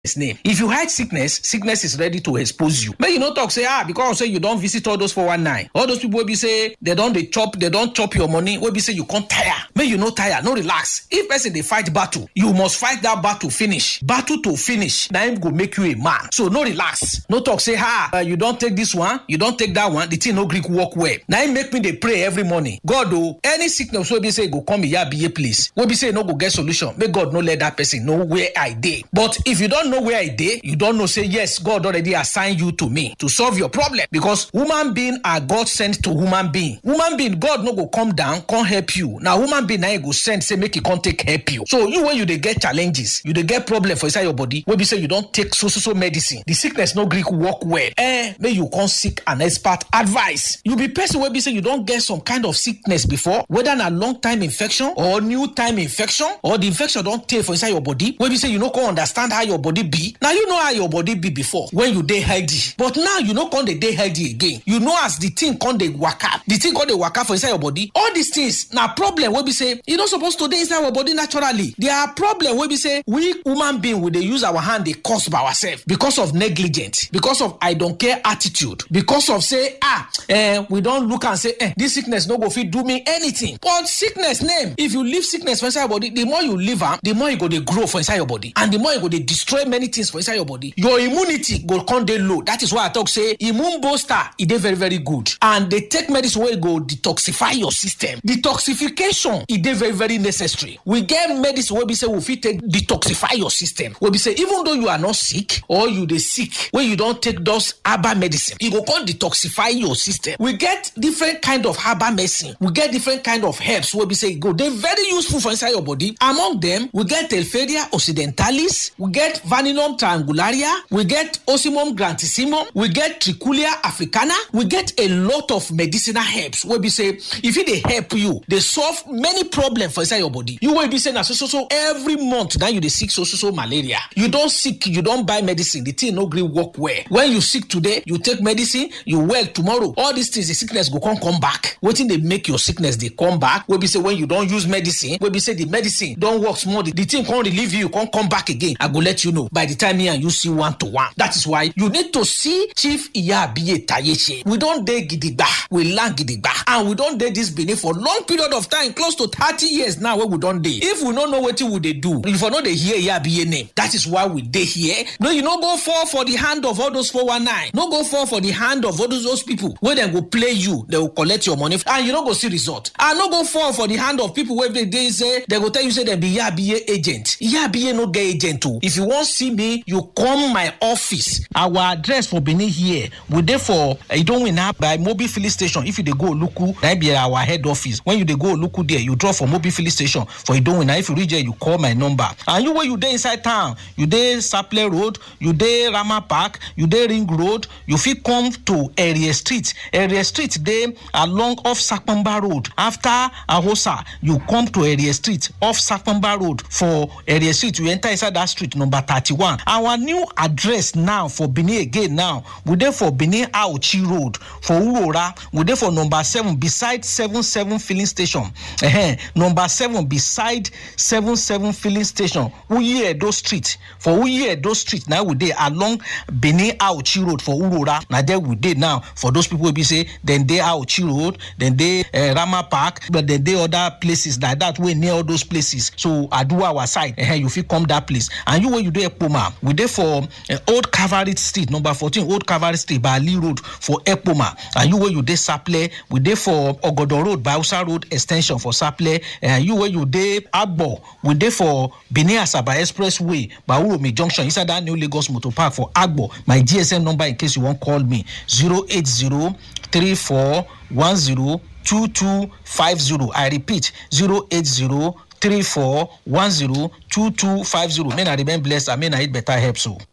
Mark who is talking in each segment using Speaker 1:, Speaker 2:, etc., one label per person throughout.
Speaker 1: his name if you hide sickness sickness is ready to expose you make you no talk say ah because say you don visit all those 419 all those people wey be say they don dey chop they don chop your money wey be say you come tire make you no tire no relax if person dey fight battle you must fight that battle finish battle to finish na im go make you a man so no relax no talk say ah uh, you don take this one you don take that one the thing no gree work well na im make me dey pray every morning god o any sickness wey be say e go come iyabiye place wey be say e no go get solution make god no let that person know where i dey but if you don know where i dey you don know say yes god already assign you to me to solve your problem because human being are god sent to human being human being god no go come down come help you na human being na him go send say make e come take help you so you when you dey get challenges you dey get problem for inside your body wey be say you don take so so so medicine the sickness no gree work well eh make you come seek an expert advice you be person wey be say you don get some kind of sickness before whether na long time infection or new time infection or the infection don tey for inside your body wey be say you no come understand how your body be na you know how your body be before when you dey healthy but now you no come dey dey healthy again you know as the thing come dey waka the thing come dey waka for inside your body all these things na problem wey be say e no suppose to dey inside our body naturally there are problem wey be say we human being we dey use our hand dey cause by ourselves because of negligence because of i don care attitude because of say ah eh, we don look am say eh, this sickness no go fit do me anything but sickness name if you leave sickness for inside your body the more you leave am the more e go dey grow for inside your body and the more e go dey destroy many things for inside your body your immunity go come dey low that is why i talk say immune booster e dey very very good and dey take medicine wey go detoxify your system detoxification e dey very very necessary we get medicine wey be say we fit take detoxify your system wey be say even though you are not sick or you dey sick wey you don take those herbal medicine e go come detoxify your system we get different kind of herbal medicine we get different kind of herbs wey be say e go dey very useful for inside your body among them we get telferia occidentalis we get vaninum triangularia we get osimum grantissimum we get trichulia africana we get a lot of medicinal herbs wey be say e fit dey help you dey solve many problems for inside your body you wey be say na so so so every month na you dey sick so so so malaria you don sick you don buy medicine the thing no gree work well when you sick today you take medicine you well tomorrow all these things the sickness go come come back wetin dey make your sickness dey come back wey be say when you don use medicine wey be say the medicine don work small the, the thing come relieve you come come back again i go let you know by the time me and you see one to one that is why you need to see chief iyabiye tayeche we don dey gidigba we land gidigba and we don dey this benin for long period of time close to thirty years now wey we don dey if we no know wetin we dey do you for no dey hear iyabiye name that is why we dey here no you no go fall for the hand of all those 419 no go fall for the hand of all those, those people wey dem go play you dem go collect your money and you no go see result and no go fall for the hand of people wey dey dey say dem go tell you say dem be iyabiye agent iyabiye no get agent o if you wan see me you come my office our address for benin here we dey for idowina by mobil filling station if you dey go oluku na be our head office when you dey go oluku there you drop for mobil filling station for idowina if you reach there you call my number and you wey you dey inside town you dey saple road you dey rama park you dey ring road you fit come to area street area street dey along off sapamba road after ahosa you come to area street off sapamba road for area street you enter inside that street number thirty-one our new address now for benin again now we dey for benin aochi road for urora we dey for number seven beside seven seven filling station uh-huh. number seven beside seven seven filling station uyi edo street for uyi edo street na we dey along benin aochi road for urora na there we dey now for those people wey be say dem dey aochi road dem dey uh, rama park but dem dey other places like that wey near all those places so aduwa our side uh, you fit come that place and you wey you dey ekpoma we dey for uh, old cavalry street number fourteen old cavalry street by ali road for ekpoma and you wey you dey saple we dey for ogodo road by hausa road ex ten sion for saple and you wey you dey agbo we dey for benin asaba expressway by uromi junction inside that new lagos motor park for agbo my gsm number in case you wan call me zero eight zero three four one zero two two five zero i repeat zero eight zero three four one zero two two five zero may na remain blessed and may na eat better help so.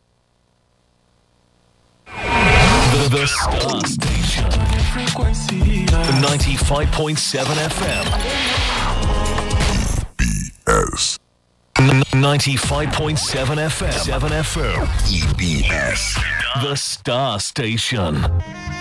Speaker 2: The, the Star Station. The 95.7 FM.
Speaker 3: BS.
Speaker 2: N- 95.7 FM. 7 FM.
Speaker 3: EBS.
Speaker 2: The Star Station.